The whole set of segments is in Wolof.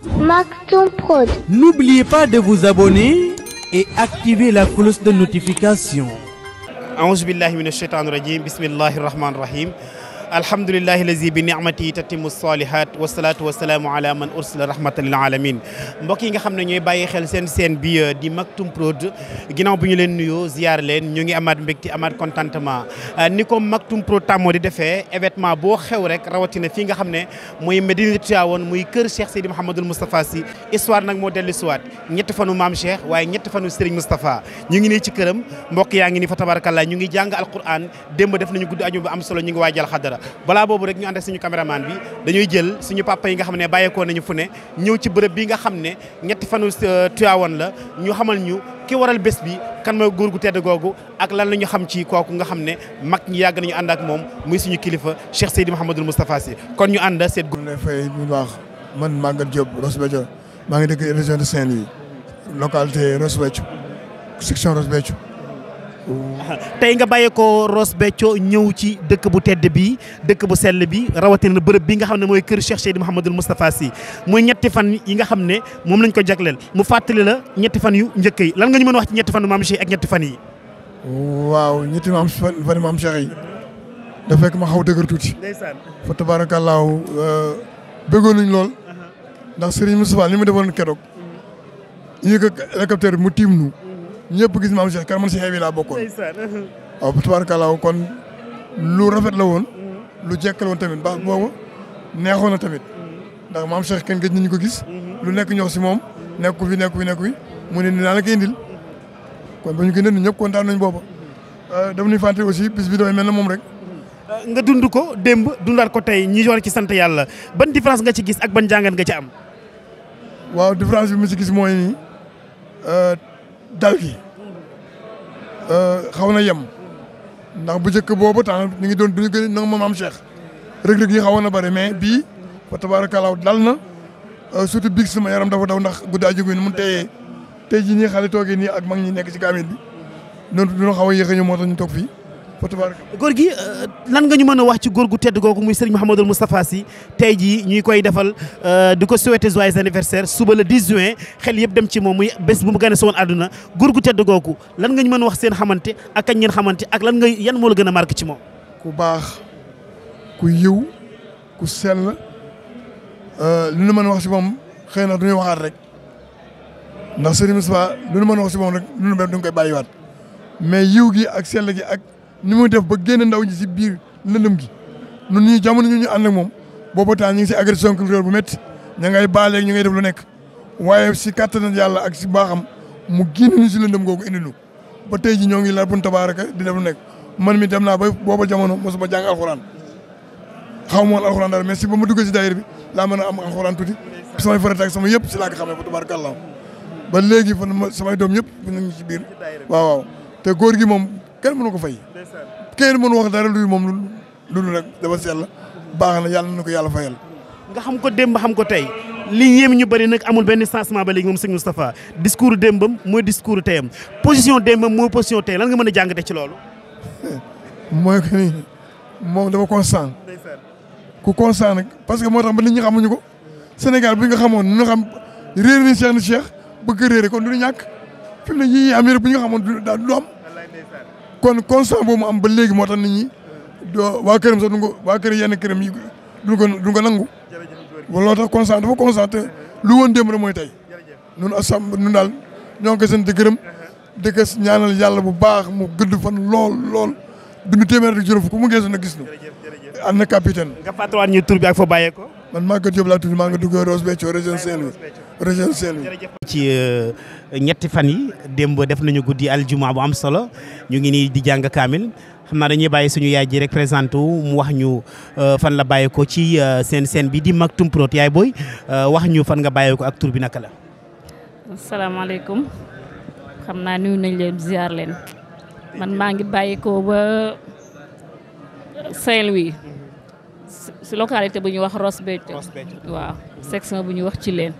Maktoum Prod. N'oubliez pas de vous abonner et activer la cloche de notification. أعوذ بالله من الشيطان الرجيم بسم الله الرحمن الرحيم الحمد لله الذي بنعمته تتم الصالحات والصلاة والسلام على من أرسل رحمة للعالمين mbokk yi nga xam ne ñooy bàyyi xel seen seen bi di Maktoum Prod ginnaaw bu ñu leen nuyoo ziar leen ñu ngi amaat mbégte amaat contentement ni ko Maktoum Prod tàmmoo di defee événement boo xew rek rawatina fii nga xam ne muy Medina Tivaouane muy kër Cheikh Seydi Mouhamadul Moustapha Sy histoire nag moo dellu siwaat ñetti fanu maam Cheikh waaye ñetti fanu Serigne Moustapha ñu ngi nii ci këram mbokk yaa ngi nii fa tabarakallah ñu ngi jàng alquran démb def nañu guddi aju bu am solo ñu ngi waajal xadara balaa boobu rek ñu ànd ak suñu caméraman bi dañuy jël suñu papa yi nga xam ne bàyyeekoo nañu fu ne ñëw ci bërëb bi nga xam ne ñetti fanu Tivaouane la ñu xamal ñu ki waral bés bi kan mooy góor gu tedd googu ak lan la ñu xam ci kooku nga xam ne mag ñi yàgg nañu ànd ak moom muy suñu kilifa Cheikh Seydi Mouhamadul Moustapha Sy kon ñu ànd seet ñu lay fay bu baax man Maguette Diop Ross Béthio maa ngi dëkk région de Saint-Louis localité Ross Béthio section Ross Béthio tey nga bàyyeekoo Ross Béthio ñëw ci dëkk bu tedd bi dëkk bu sell bi rawatina bërëb bi nga xam ne mooy kër Cheikh Seydi Mouhamadul Moustapha Sy muy ñetti fan yi nga xam ne moom lañ ko jagleel mu fàttali la ñetti fan yu njëkk yi lan nga ñu mën a wax ci ñetti fan maam Cheikh ak ñetti fan yi. waaw ñetti maam fan fan maam Cheikh yi da fekk ma xaw dëgër tuuti ndeysaan fa tabaarakallaahu bëggoon nañ lool ndax Serigne Moustapha li mu defoon keroog yéeg ak hélicoptère bi mu tiim nu ñëpp gis maam Cheikh kan man si xew yi laa bokkoon ndeysaan waaw fa tabaarakallaahu kon lu rafet la woon lu jekk la woon tamit baax boobu neexoon na tamit ndax maam Cheikh kenn gëj nañu ko gis lu nekk ñox si moom nekku fi nekku fi nekku fi mu ne ni naa la koy indil kon ba ñu koy indil ñëpp kontaan nañ booba dama ñuy fàtte aussi bis bi dafay mel na moom rek nga dund ko démb dundaat ko tey ñi war ci sant yàlla ban différence nga ci gis ak ban jàngat nga ci am. waaw différence bi mu si gis mooy nii dal gi xaw na yem ndax bu njëkk boobu temps ñu ngi doon duñu gën a nangu moom am Cheikh rëg-rëg yi xawoon na bëri mais bii fa tabaarakallaa dal na surtout biig sama yaram dafa daw ndax guddaa jóge ni mu teyee tey jii nii xale toogee nii ak mag ñi nekk ci kaamil bi noonu dina xaw a yéex a ñëw moo tax ñu toog fii fa tabaarakallaa góor gi lan nga ñu mën a wax ci góor gu tedd googu muy Serigne Mouhamadul Moustapha Sy tey jii ñuy koy defal di ko souhaiter joyeux anniversaire suba le 10 juin xel yëpp dem ci moom muy bés bu mu gën a sowoon àdduna góor gu tedd googu lan nga ñu mën a wax seen xamante ak kañ ngeen xamante ak lan nga yan moo la gën a marqué ci moom. ku baax ku yiw ku sell li ñu mën a wax si moom xëy na du ñu waxaat rek ndax Serigne Moustapha lu ñu mën a wax si moom rek lu ñu mel du ñu koy bàyyiwaat mais yiw gi ak sell gi ak ni muy def ba génn ndaw ñi si biir lëndëm gi ñun ñii jamono ñu ñu ànd ak moom boobu temps ñu ngi si agression culturelle bu métti ña ngay baaleeg ñu ngay def lu nekk waaye si kattan yàlla ak si baaxam mu génn ñu si lëndëm googu indi ñu ba tey ji ñoo ngi la bun tabaaraka di def lu nekk man mi dem naa ba booba jamono mosuma jàng alxuraan xaw ma woon alxuraan dara mais si ba ma duggee si daayira bi laa mën a am alxuraan tuuti samay farata ak sama yëpp si laa ko xamee fa tabaarakallaa ba léegi fa samay doom yëpp ñu ngi ci biir waaw waaw te góor gi moom kenn mënu ko fay kenn mënu wax dara luy moom lu lu rek dafa sell baax na yàlla na ko yàlla fayal nga xam ko démb xam ko tey li yéem ñu bëri nag amul benn changement ba léegi moom sëñ Moustapha discours démbam mooy discours teyam position démbam mooy position tey lan nga mën a jàngate ci loolu. mooy que ni moom dafa constant ku constant nag parce que moo tax ba nit ñi xamuñu ko Sénégal bu ñu ko xamoon ñu xam réer ni Cheikh ni Cheikh bëgg réere kon du ñu ñàkk fi mu ne yii am yëpp bu ñu ko xamoon du du am kon constant boobu mu am ba léegi moo tax nit ñi doo waa këram sax du ko waa kër yenn këram yi du ko du ko nangu looloo tax constant dafa constant te lu woon démb rek mooy tey ñun asam ñun daal ñoo ngi koy sant di gërëm di ko ñaanal yàlla bu baax mu gëdd fan lool lool dundu téeméer ak juróom fukk mu geesu na gis nu am na capitaine nga fàttaliwaat ñu tur bi ak fa bàyyeekoo. man Maguette Diop laa tudd maa nga dugg Ross Béthio région Saint-Louis région Saint-Louis ci ñetti fan yi démb def nañu guddi aljuma bu am solo ñu ngi nii di jàng kaamil xam naa dañuy bàyyi suñu yaay ji rek présenté wu mu wax ñu fan la bàyyeekoo ci seen seen bi di Maktoum Prod yaay booy wax ñu fan nga bàyyeekoo ak tur bi naka la. asalaamaaleykum xam naa nuyu nañ leen ziar leen man maa ngi bàyyeekoo ba Saint-Louis si localité bu ñuy wax Ross Béthio waaw section bu ñuy wax ci leen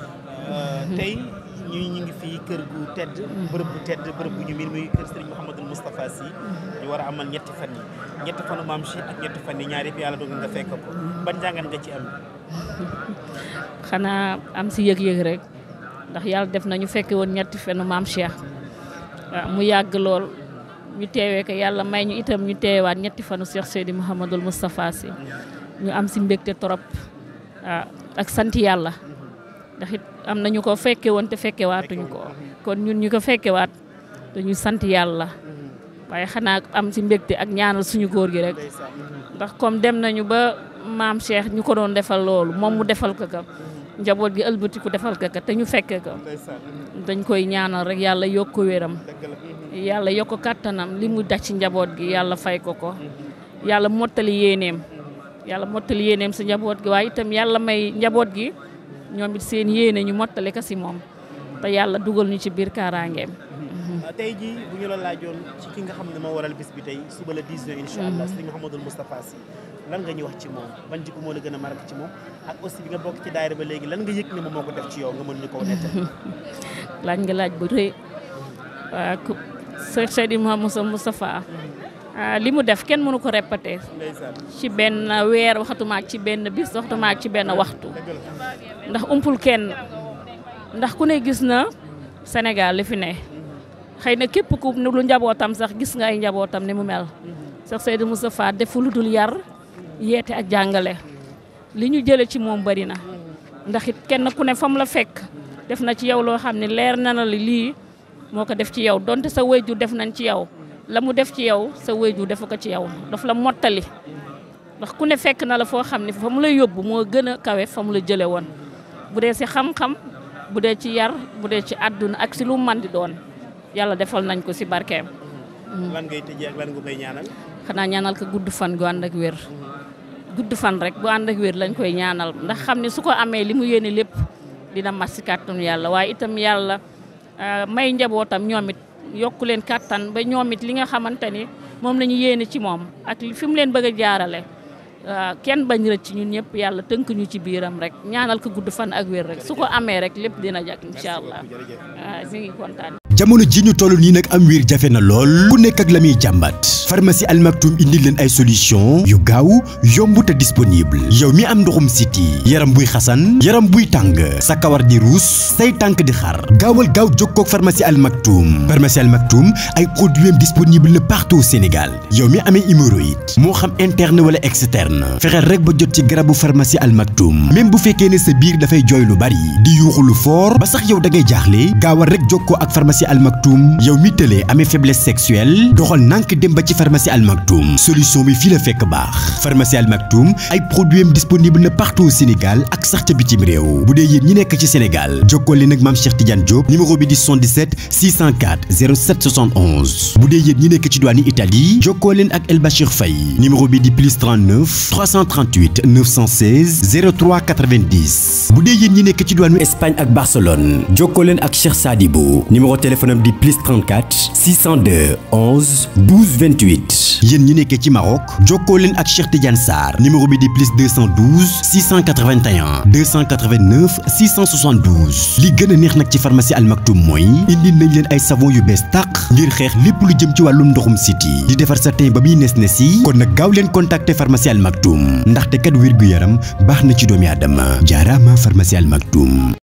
tey ñu ñu ngi fii kër gu tedd bërëb bu tedd bërëb bu ñu miin muy kër Serigne Mouhamadul Moustapha Sy ñu war a amal ñetti fan yi ñetti fanu maam Cheikh ak ñetti fan yi ñaar yëpp yàlla dogal nga fekk ko ban jàngat nga ci am xanaa am si yëg-yëg rek ndax yàlla def na ñu fekke woon ñetti fenu maam Cheikh waaw mu yàgg lool ñu teewee ko yàlla may ñu itam ñu teewaat ñetti fanu Cheikh Seydi Mouhamadul Moustapha Sy ñu am si mbégte trop waaw ak sant yàlla ndax it am na ñu ko fekke woon te fekke waatuñ ko kon ñun ñu ko fekke waat dañu sant yàlla waaye xanaa am si mbégte ak ñaanal suñu góor gi rek ndax comme dem nañu ba maam Cheikh ñu ko doon defal loolu moom mu defal ko ka njaboot gi ëlbatiku defal ko ka te ñu fekke ko dañ koy ñaanal rek yàlla yokk ko wéram yàlla yokk ko kàttanam li mu daj ci njaboot gi yàlla fay ko ko yàlla mottali yéeneem yàlla mottali yéeneem si njaboot gi waaye itam yàlla may njaboot gi ñoom it seen yéene ñu mottali ko si moom te yàlla dugal ñu ci biir kaaraangeem tey jii bu ñu la laajoon ci ki nga xam ne moo waral bis bi tey suba la 10 juin incha allah sëñ Mouhamadul Moustapha Sy lan nga ñu wax ci moom ban jikko moo la gën a marqué ci moom ak aussi bi nga bokk ci daayira ba léegi lan nga yëg ne moom moo ko def ci yow nga mën ñu ko nettal laaj nga laaj bu rëy waa ku Cheikh Seydi Mouhamadou Moustapha li mu def kenn mënu ko répété ci benn weer waxatumaak ci benn bis waxatumaak ci benn waxtu ndax umpul kenn ndax ku ne gis na Sénégal li fi ne xëy na képp ku lu njabootam sax gis nga ay njabootam ni mu mel Cheikh Seydi Moustapha defu lu dul yar yeete ak jàngale li ñu jële ci moom bari na ndax it kenn ku ne fam la fekk def na ci yow loo xam ne leer na la lii moo ko def ci yow donte sa wayjur def nañ ci yow la mu def ci yow sa wayjur defu ko ci yow daf la mottali ndax ku ne fekk na la foo xam ne fa mu la yóbbu moo gën a kawe fa mu la jële woon bu dee si xam-xam bu dee ci yar bu dee ci àdduna ak si lu man di doon yàlla defal nañ ko si barkeem lan ngay tëjee ak lan nga koy ñaanal xanaa ñaanal ko gudd fan gu ànd ak wér gudd fan rek bu ànd ak wér lañ koy ñaanal ndax xam ne su ko amee li mu yéene lépp dina mat si kàttanu yàlla waaye itam yàlla may njabootam ñoom it yokku leen kàttan ba ñoom it li nga xamante ni moom la ñu yéene ci moom ak fi mu leen bëgg a jaarale kenn bañ rëcc ñun ñëpp yàlla tënk ñu ci biiram rek ñaanal ko gudd fan ak wér rek su ko amee rek lépp dina jag incha allah waaw mi ngi kontaan. jamono ji ñu toll nii nag am wiir jafe na lool ku nekk ak la muy jàmbat pharmacie Al Maktoum indi leen ay solution yu gaaw yomb te disponible yow mi am ndoxum siti yaram buy xasan yaram buy tàng sa kawar di ruus say tànk di xar gaawal gaaw jokkoo ak pharmacie Al Maktoum pharmacie Al Maktoum ay produits disponible na partout au Sénégal yow mi amee hémorroïde moo xam interne wala externe fexeel rek ba jot ci garabu pharmacie Al Maktoum même bu fekkee ne sa biir dafay jooy lu bari di yuuxu lu fort ba sax yow da ngay jaaxle gaawal rek jokkoo ak pharmacie Al Maktoum yow mi tëlee amee faiblesse sexuelle doxal nànk dem ba ci pharmacie Al Maktoum solution bi fii la fekk baax pharmacie Al Maktoum ay produits am disponible na partout au Sénégal ak sax ca bitim réew bu dee yéen ñi nekk ci Sénégal jokkoo leen ak maam Cheikh Tidiane Diop numéro bi di 77 604 07 71 bu dee yéen ñi nekk ci douane Italie jokkoo leen ak El Bachir Faye numéro bi di plus 39 338 916 03 90 bu dee yéen ñi nekk ci douane Espagne ak Barcelone jokkoo leen ak Cheikh Sadibou numéro téléphone am di plus 34 602 11 12 28 yéen ñi nekkee ci Maroc jokkoo leen ak Cheikh Tidiane Sarr numéro bi di plus 212 681 289 672 li gën a neex nag ci pharmacie Al Maktoum mooy indi nañ leen ay savon yu bees tàq ngir xeex lépp lu jëm ci wàllum ndoxum siti di defar sa teen ba muy nes nes yi kon nag gaaw leen contacter pharmacie Al Maktoum ndaxte kat wér gu yaram baax na ci doomi aadama jaaraama pharmacie Al Maktoum